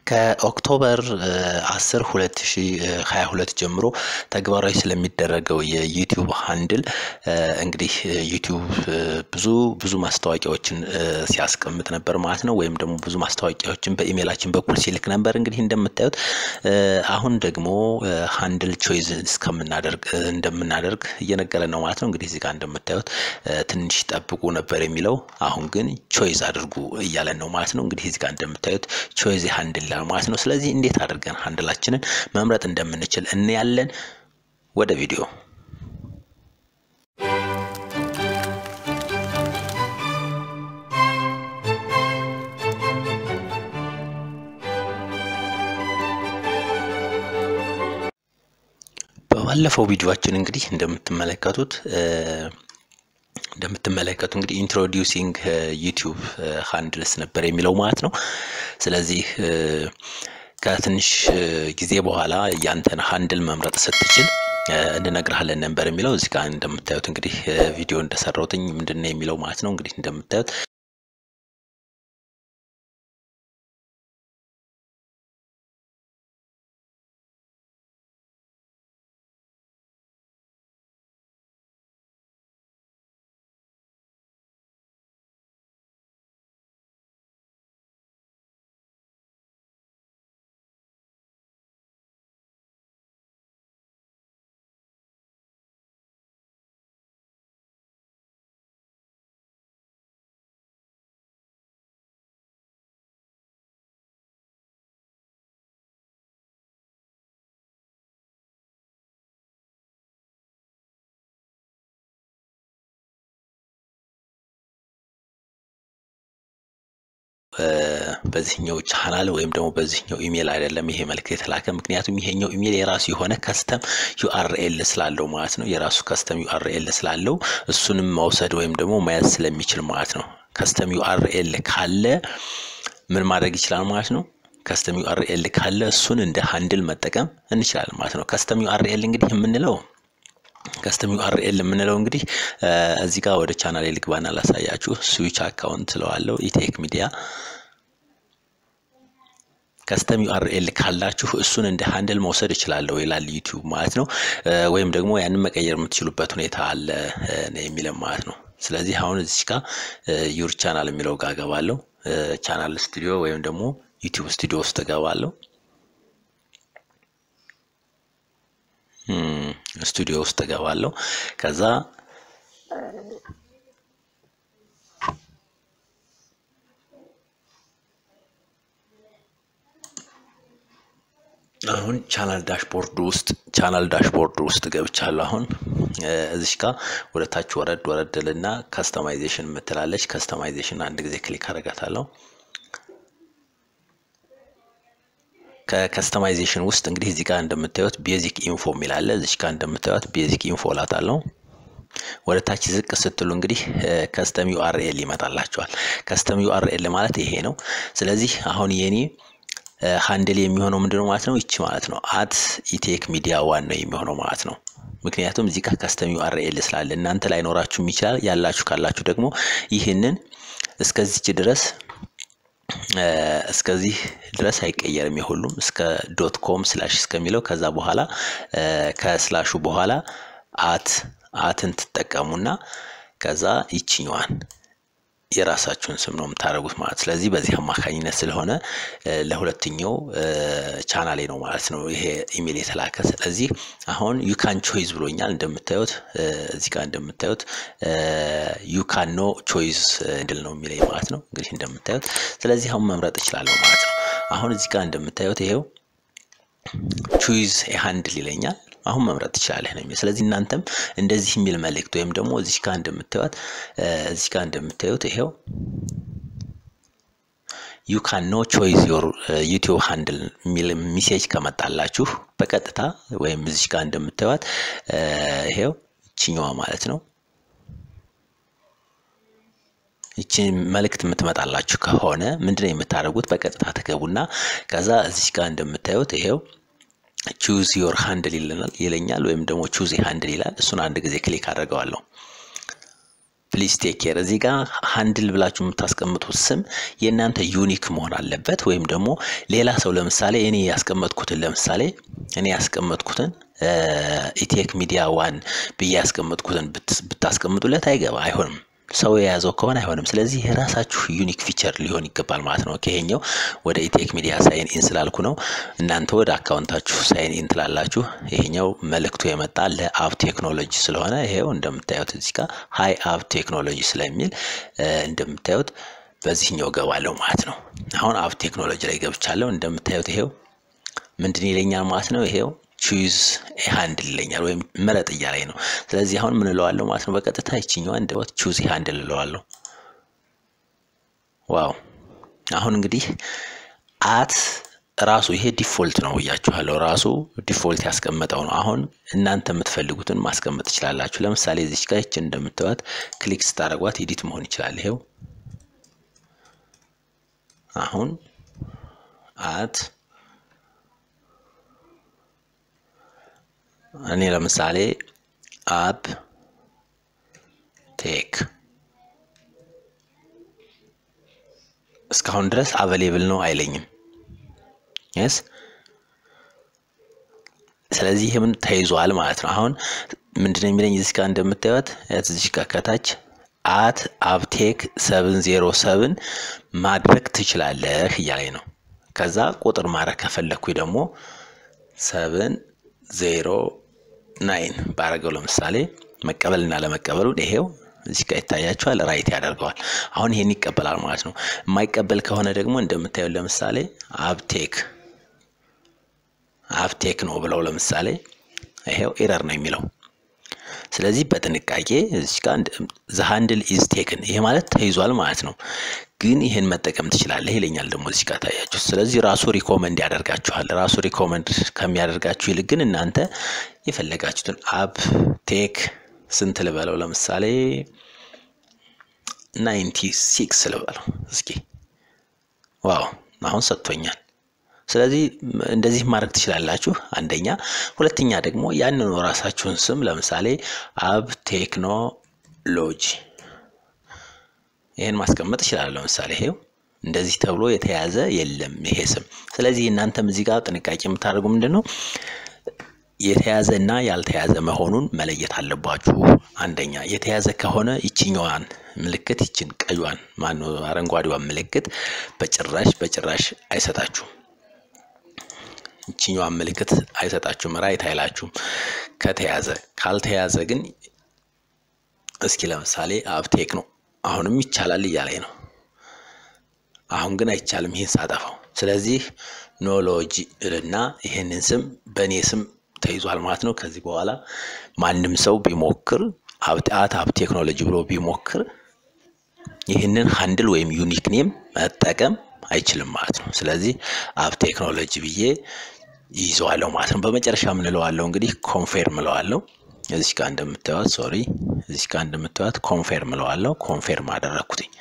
ከኦክቶበር 10 2022 ጀምሮ ተግባራዊ ስለሚደረገው የዩቲዩብ ሃንድል እንግዲህ ዩቲዩብ ብዙ ብዙ ማስታወቂያዎችን ሲያስቀምጥ ነበር ማለት ነው። ወይም ደግሞ ብዙ ማስታወቂያዎችን በኢሜይላችን በኩል ሲልክ ነበር። እንግዲህ እንደምታዩት አሁን ደግሞ ሃንድል ቾይዝ እስከምናደርግ እንደምናደርግ እየነገረን ነው ማለት ነው። እንግዲህ እዚህ ጋር እንደምታዩት ትንሽ ጠብቁ ነበር የሚለው አሁን ግን ቾይዝ አድርጉ እያለን ነው ማለት ነው። እንግዲህ እዚህ ጋር እንደምታዩት ቾይዝ ሃንድል ይላል ማለት ነው። ስለዚህ እንዴት አድርገን ሃንድላችንን መምረጥ እንደምንችል እናያለን። ወደ ቪዲዮ በባለፈው ቪዲዮአችን እንግዲህ እንደምትመለከቱት እንደምትመለከቱ እንግዲህ ኢንትሮዲውሲንግ ዩቲዩብ ሃንድልስ ነበር የሚለው ማለት ነው። ስለዚህ ከትንሽ ጊዜ በኋላ ያንተን ሃንድል መምረጥ ስትችል እንነግርሃለን ነበር የሚለው እዚህ ጋር እንደምታዩት እንግዲህ ቪዲዮ እንደሰራሁትኝ ምንድን ነው የሚለው ማለት ነው። እንግዲህ እንደምታዩት በዚህኛው ቻናል ወይም ደግሞ በዚህኛው ኢሜል አይደለም ይሄ መልእክት የተላከ። ምክንያቱም ይሄኛው ኢሜል የራሱ የሆነ ከስተም ዩአርኤል ስላለው ማለት ነው። የራሱ ከስተም ዩአርኤል ስላለው እሱንም መውሰድ ወይም ደግሞ መያዝ ስለሚችል ማለት ነው። ከስተም ዩአርኤል ካለ ምን ማድረግ ይችላል ማለት ነው። ከስተም ዩአርኤል ካለ እሱን እንደ ሃንድል መጠቀም እንችላለን ማለት ነው። ከስተም ዩአርኤል እንግዲህ የምንለው ከስተም ዩአርኤል የምንለው እንግዲህ እዚህ ጋር ወደ ቻናል ልግባና ላሳያችሁ። ስዊች አካውንት ስለዋለው ኢቴክ ሚዲያ ከስተም ዩአርኤል ካላችሁ እሱን እንደ ሃንድል መውሰድ እችላለሁ ይላል ዩቲዩብ ማለት ነው። ወይም ደግሞ ያንን መቀየር የምትችሉበት ሁኔታ አለ የሚለም ማለት ነው። ስለዚህ አሁን እዚህ ጋር ዩር ቻናል የሚለው ጋር ገባለሁ። ቻናል ስቱዲዮ ወይም ደግሞ ዩቲዩብ ስቱዲዮ ውስጥ እገባለሁ። ስቱዲዮ ውስጥ እገባለሁ። ከዛ አሁን ቻናል ዳሽቦርድ ውስጥ ቻናል ዳሽቦርድ ውስጥ ገብቻለሁ። አሁን እዚሽ ጋር ወደ ታች ወረድ ወረድልና ከስተማይዜሽን የምትላለች ከስተማይዜሽን አንድ ጊዜ ክሊክ አደርጋታለሁ። ከከስተማይዜሽን ውስጥ እንግዲህ እዚህ ጋር እንደምታዩት ቤዚክ ኢንፎ የሚላለ እዚች ጋር እንደምታዩት ቤዚክ ኢንፎ ላታለው። ወደ ታች ዝቅ ስትሉ እንግዲህ ከስተም ዩአርኤል ይመጣላቸዋል። ከስተም ዩአርኤል ማለት ይሄ ነው። ስለዚህ አሁን የኔ ሃንድል የሚሆነው ምንድነው ማለት ነው? ይቺ ማለት ነው አት ኢቴክ ሚዲያ ዋን ነው የሚሆነው ማለት ነው። ምክንያቱም እዚህ ጋር ከስተም ዩአርኤል ስላለ እናንተ ላይኖራችሁም ይችላል። ያላችሁ ካላችሁ ደግሞ ይህንን እስከዚች ድረስ እስከዚህ ድረስ አይቀየርም። የሁሉም እስከ ዶት ኮም ስላሽ እስከሚለው ከዛ በኋላ ከስላሹ በኋላ አት አትን ትጠቀሙና ከዛ ይችኛዋን የራሳችሁን ስም ነው የምታደርጉት ማለት ስለዚህ በዚህ አማካኝነት ስለሆነ ለሁለተኛው ቻናሌ ነው ማለት ነው ይሄ ኢሜል የተላከ ስለዚህ አሁን ዩካን ቾይዝ ብሎኛል እንደምታዩት እዚህ ጋር እንደምታዩት ዩካን ኖ ቾይዝ ድል ነው የሚለኝ ማለት ነው እንግዲህ እንደምታዩት ስለዚህ አሁን መምረጥ እችላለሁ ማለት ነው አሁን እዚህ ጋር እንደምታዩት ይሄው ቹይዝ ሃንድል ይለኛል አሁን መምረጥ ትችላለህ ነው። ስለዚህ እናንተም እንደዚህ የሚል መልእክት ወይም ደግሞ እዚህ ጋር እንደምታዩት እዚህ ጋር እንደምታዩት ይሄው ዩ ካን ኖ ቾይዝ ዮር ዩቲዩብ ሃንድል የሚል ሚሴጅ ከመጣላችሁ በቀጥታ ወይም እዚህ ጋር እንደምታዩት ይሄው ይችኛዋ ማለት ነው ይቺ መልእክት የምትመጣላችሁ ከሆነ ምንድነው የምታደርጉት? በቀጥታ ትገቡና ከዛ እዚህ ጋር እንደምታዩት ይሄው ቹዝ ዮር ሃንድል ይለናል ይለኛል ወይም ደግሞ ቹዝ ሃንድል ይላል። እሱን አንድ ጊዜ ክሊክ አድርገዋለሁ። ፕሊዝ ቴክ ኬር። እዚህ ጋር ሃንድል ብላችሁ የምታስቀምጡት ስም የእናንተ ዩኒክ መሆን አለበት። ወይም ደግሞ ሌላ ሰው ለምሳሌ እኔ ያስቀመጥኩትን ለምሳሌ እኔ ያስቀመጥኩትን ኢቴክ ሚዲያ ዋን ብዬ ያስቀመጥኩትን ብታስቀምጡለት አይገባ አይሆንም። ሰው የያዘው ከሆነ አይሆንም። ስለዚህ የራሳችሁ ዩኒክ ፊቸር ሊሆን ይገባል ማለት ነው። ይሄኛው ወደ ኢቴክ ሚዲያ ሳይን ኢን ስላልኩ ነው። እናንተ ወደ አካውንታችሁ ሳይን ኢን ትላላችሁ። ይሄኛው መልእክቱ የመጣ ለአብ ቴክኖሎጂ ስለሆነ ይሄው እንደምታዩት እዚህ ጋር ሀይ አብ ቴክኖሎጂ ስለሚል እንደምታዩት በዚህኛው ገባለሁ ማለት ነው። አሁን አብ ቴክኖሎጂ ላይ ገብቻለሁ። እንደምታዩት ይሄው ምንድን ይለኛል ማለት ነው። ይሄው ቹዝ ሃንድል ይለኛል ወይም ምረጥ እያለኝ ነው። ስለዚህ አሁን ምን እለዋለሁ ማለት ነው። በቀጥታ ይችኛዋ እንደወት ቹዝ ሃንድል እለዋለሁ። ዋው አሁን እንግዲህ አት ራሱ ይሄ ዲፎልት ነው ብያችኋለሁ። ራሱ ዲፎልት ያስቀመጠው ነው። አሁን እናንተ የምትፈልጉትን ማስቀመጥ ትችላላችሁ። ለምሳሌ እዚች ጋር ይችን እንደምትዋት ክሊክ ስታደርጓት ኤዲት መሆን ይችላል። ይሄው አሁን አት እኔ ለምሳሌ አብ ቴክ እስካሁን ድረስ አቬሌብል ነው አይለኝም። የስ ስለዚህ ይህምን ተይዟል ማለት ነው። አሁን ምንድነው የሚለኝ እዚህ ጋር እንደምታዩት እዚህ ጋር ከታች አት አብቴክ ሰብን ዜሮ ሰብን ማድረግ ትችላለህ እያለኝ ነው። ከዛ ቁጥር ማድረግ ከፈለግኩኝ ደግሞ ሰብን ዜሮ ናይን ባረገው ለምሳሌ መቀበልና ለመቀበሉን ይሄው እዚህ ጋር ይታያቸዋል። ራይት ያደርገዋል። አሁን ይሄን ይቀበላል ማለት ነው። የማይቀበል ከሆነ ደግሞ እንደምታዩት ለምሳሌ አብቴክ አብቴክ ነው ብለው ለምሳሌ ይሄው ኤረር ነው የሚለው። ስለዚህ በጥንቃቄ እዚህ ጋር ዘ ሃንድል ኢዝ ቴክን ይሄ ማለት ተይዟል ማለት ነው። ግን ይህን መጠቀም ትችላለህ ይለኛል ደግሞ እዚህ ጋር ታያችሁ። ስለዚህ ራሱ ሪኮመንድ ያደርጋችኋል። ራሱ ሪኮመንድ ከሚያደርጋችሁ ይልቅ ግን እናንተ የፈለጋችሁትን አብ ቴክ ስንት ልበለው ለምሳሌ ናይንቲ ሲክስ ልበለው እስኪ። ዋው አሁን ሰጥቶኛል። ስለዚህ እንደዚህ ማድረግ ትችላላችሁ። አንደኛ፣ ሁለተኛ ደግሞ ያንኑ ራሳችሁን ስም ለምሳሌ አብ ቴክኖሎጂ ይህን ማስቀመጥ ይችላል። ለምሳሌ ይሄው እንደዚህ ተብሎ የተያዘ የለም ይሄ ስም። ስለዚህ እናንተም እዚህ ጋር ጥንቃቄ የምታደርጉ ምንድን ነው የተያዘ እና ያልተያዘ መሆኑን መለየት አለባችሁ። አንደኛ የተያዘ ከሆነ ይችኛዋን ምልክት ይችን ቀዩን ማነው አረንጓዴዋን ምልክት በጭራሽ በጭራሽ አይሰጣችሁም። ይችኛዋን ምልክት አይሰጣችሁም፣ ራይት አይላችሁም ከተያዘ። ካልተያዘ ግን እስኪ ለምሳሌ አብቴክ ነው አሁንም ይቻላል እያለኝ ነው። አሁን ግን አይቻልም ይህን ሳጠፋው። ስለዚህ ኖሎጂ እልና ይህንን ስም በእኔ ስም ተይዟል ማለት ነው። ከዚህ በኋላ ማንም ሰው ቢሞክር አብጣት አብ ቴክኖሎጂ ብሎ ቢሞክር ይህንን ሃንድል ወይም ዩኒክ ኔም መጠቀም አይችልም ማለት ነው። ስለዚህ አብ ቴክኖሎጂ ብዬ ይዘዋለሁ ማለት ነው። በመጨረሻ ምንለዋለው እንግዲህ ኮንፌርም እለዋለሁ። እዚህ ጋር እንደምታዩት ሶሪ፣ እዚህ ጋር እንደምታዩት ኮንፌርም እለዋለሁ። ኮንፌርም አደረግኩትኝ።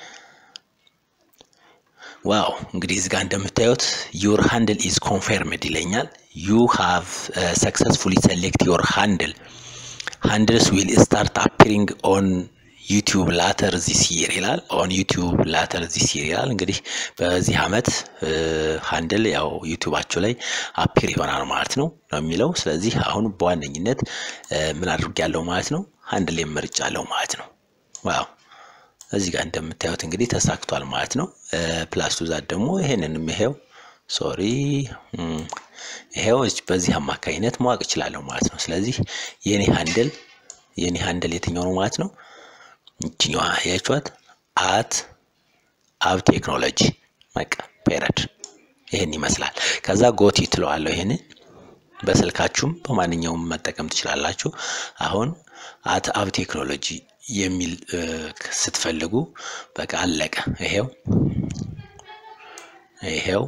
ዋው እንግዲህ እዚህ ጋር እንደምታዩት ዩር ሃንድል ኢዝ ኮንፌርምድ ይለኛል። ዩ ሃቭ ሰክሰስፉሊ ሴሌክት ዮር ሃንድል ሃንድልስ ዊል ስታርት አፒሪንግ ኦን ዩቲዩብ ላተር ዚስ ይር ይላል። ኦን ዩቲዩብ ላተር ዚስ ይር ይላል። እንግዲህ በዚህ አመት ሃንድል ያው ዩቲዩባቸው ላይ አፒር ይሆናል ማለት ነው ነው የሚለው። ስለዚህ አሁን በዋነኝነት ምን አድርጌያለሁ ማለት ነው ሃንድል የመርጫለሁ ማለት ነው። ዋው እዚህ ጋር እንደምታዩት እንግዲህ ተሳክቷል ማለት ነው። ፕላስ ቱ ዛት ደግሞ ይሄንንም ይሄው ሶሪ ይሄው በዚህ አማካኝነት ማወቅ እችላለሁ ማለት ነው። ስለዚህ የኔ ሃንድል የኔ ሃንድል የትኛው ነው ማለት ነው? ይችኛዋ ያያችኋት አት አብ ቴክኖሎጂ በቃ ፔረድ ይሄን ይመስላል። ከዛ ጎቲ ትለዋለሁ። ይሄን በስልካችሁም በማንኛውም መጠቀም ትችላላችሁ። አሁን አት አብ ቴክኖሎጂ የሚል ስትፈልጉ በቃ አለቀ። ይሄው ይሄው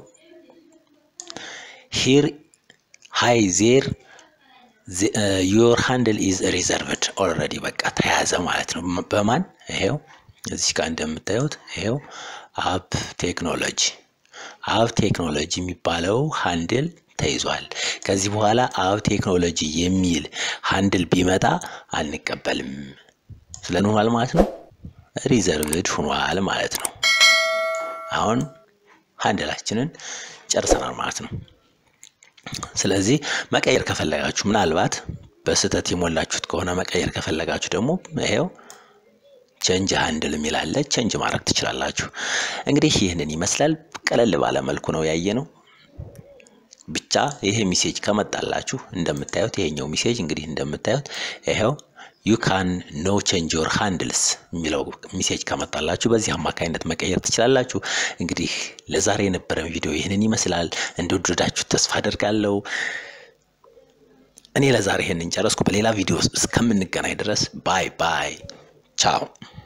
ሂር ሃይ ዜር ዮር ሃንድል ኢዝ ሪዘርቭድ ኦልሬዲ በቃ ተያዘ ማለት ነው። በማን ይሄው እዚህ ጋር እንደምታዩት ይሄው አብ ቴክኖሎጂ አብ ቴክኖሎጂ የሚባለው ሃንድል ተይዟል። ከዚህ በኋላ አብ ቴክኖሎጂ የሚል ሃንድል ቢመጣ አንቀበልም ስለንሆናል ማለት ነው። ሪዘርቭድ ሆኗል ማለት ነው። አሁን ሃንድላችንን ጨርሰናል ማለት ነው። ስለዚህ መቀየር ከፈለጋችሁ ምናልባት በስህተት የሞላችሁት ከሆነ መቀየር ከፈለጋችሁ ደግሞ ይሄው ቸንጅ ሃንድል የሚላለ ቸንጅ ማድረግ ትችላላችሁ። እንግዲህ ይህንን ይመስላል። ቀለል ባለ መልኩ ነው ያየ ነው። ብቻ ይሄ ሚሴጅ ከመጣላችሁ እንደምታዩት ይሄኛው ሚሴጅ እንግዲህ እንደምታዩት ይሄው ዩ ካን ኖ ቼንጅ ዮር ሃንድልስ የሚለው ሚሴጅ ከመጣላችሁ በዚህ አማካኝነት መቀየር ትችላላችሁ። እንግዲህ ለዛሬ የነበረን ቪዲዮ ይህንን ይመስላል። እንደወደዳችሁ ተስፋ አደርጋለሁ። እኔ ለዛሬ ይህንን ጨረስኩ። በሌላ ቪዲዮ እስከምንገናኝ ድረስ ባይ ባይ፣ ቻው።